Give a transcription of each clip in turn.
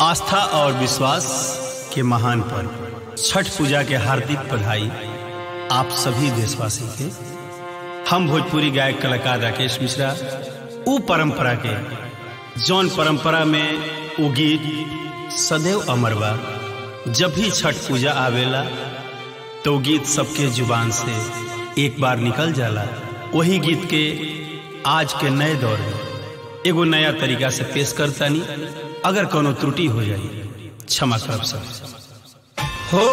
आस्था और विश्वास के महान पर्व छठ पूजा के हार्दिक बधाई आप सभी देशवासी के हम भोजपुरी गायक कलाकार राकेश मिश्रा उ परंपरा के जौन परंपरा में उ गीत सदैव अमर बा जब भी छठ पूजा आवेला तो गीत सबके जुबान से एक बार निकल जाला वही गीत के आज के नए दौर में एगो नया तरीका से पेश करतानी अगर कोनो त्रुटि हो जाए क्षमा करब सब हो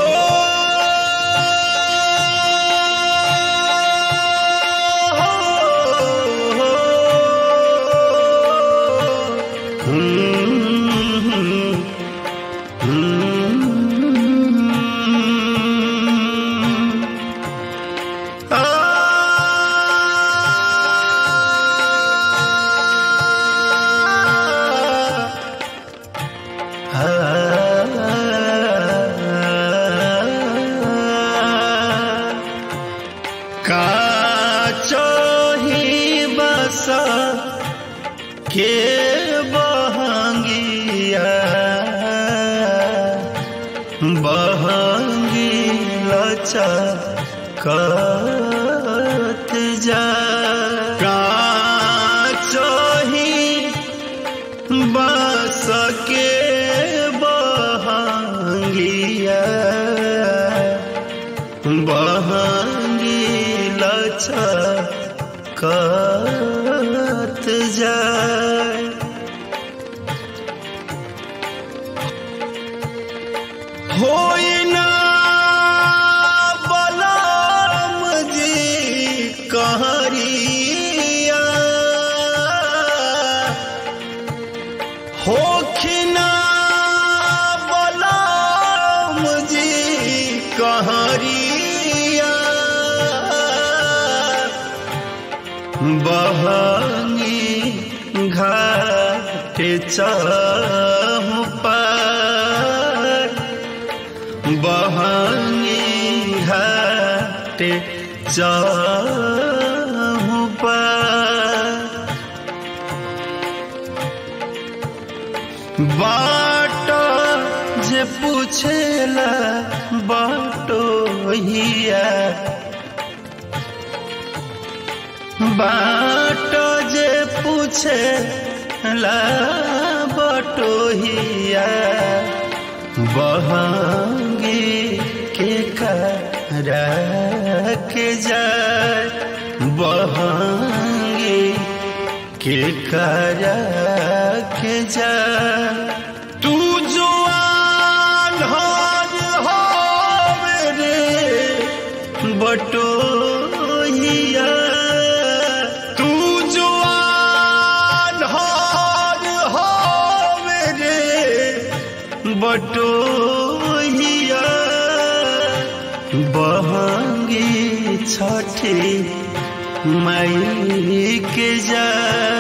काचही बस के बहंगिया बहंगी लचकत जा काचही बस के बहंगिया बहंगी लचकत जाए होई ना बलराम जी कहरिया होखिना बलराम जी कहरिया बहंगी घाट चहु पर बहंगी घाट चहु पर बाट जे पूछेला बाटो हिया बाट जे पूछे ला बटोहिया बहंगी के करा के जाए बहंगी के करा के जाए तू जो आन्हर हो मेरे बटोहिया तू जो आन्हर हो मेरे बटोहिया बहंगी छठी मई के जा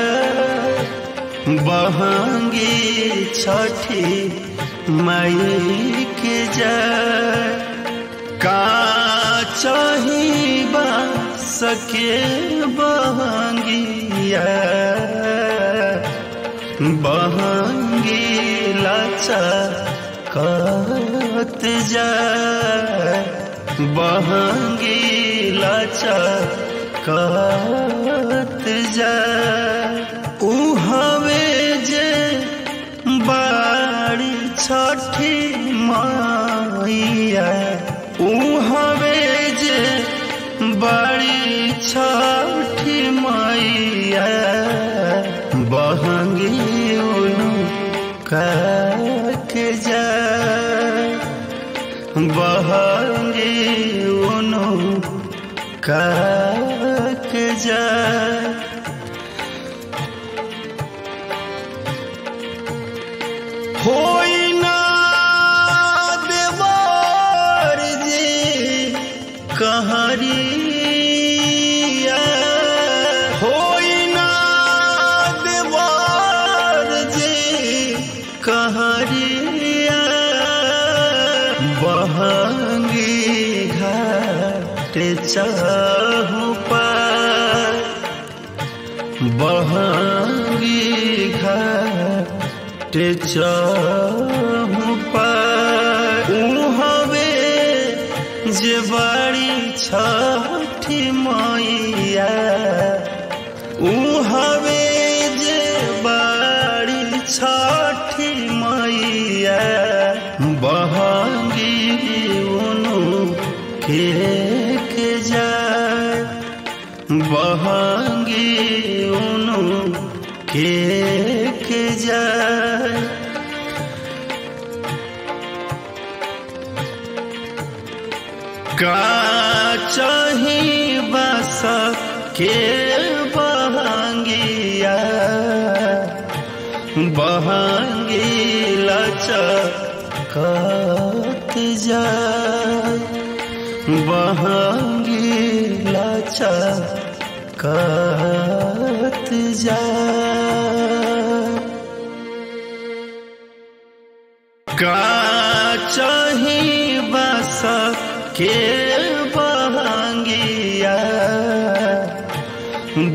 बहंगी छठी मई के जा का चाहिए सके बहंगिया बहंगी लाचा कत जा बहंगी लाचा कत जा ऊ हवे जे बाड़ी छठी माइया ऊ हवे जे बड़ी छठी मैया बहंगी उनु के जा बहंगी उनु के जा होई ना देवर जी कहरिया होई ना देवर जी कहरिया बहंगी घाट चाहू पर बहंगी घाट चढ़ जे बड़ी छठी मैया ऊ हवे जे बड़ी छठी मैया बहंगी उनु के के जाए बहंगी उनु के के जाए का चाही बस के बहंगिया बहंगी लचकत जाए बहंगी लचकत जाए का चाही बस के बहंगिया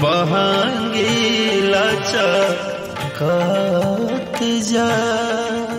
बहंगी लचकत जा